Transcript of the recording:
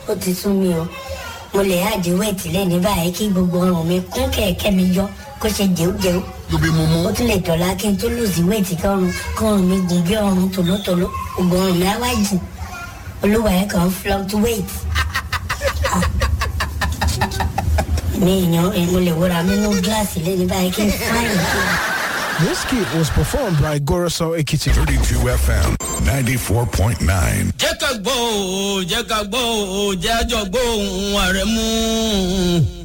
ó ti sún mi o mo lè àdé wẹ̀tì lẹ́ni báyìí kí gbogbo ọrùn mi kún kẹ̀kẹ́ mi yọ kó ṣe jẹ́wọ́jẹ́wọ́ lóbi mo mú. ó tún lè dọ̀la kí n tó lùsí wẹ̀tì kọ́run kọ́run mi gùn bí ọrùn tòlótòló gbogbo ọrùn mi á wá jù olúwa ẹ̀ kàn fluctuate. Ah. mi èèyàn mo lè wúra mi nú gíláàsì lẹ́ni báyìí kí n fáyìn kí n. This kit was performed by Goroso Ekiti. 32 FM 94.9. jẹ́ ká gbọ́ òó jẹ́ ká gbọ́ òó jẹ́ àjọ gbọ́ òun ààrẹ mú un.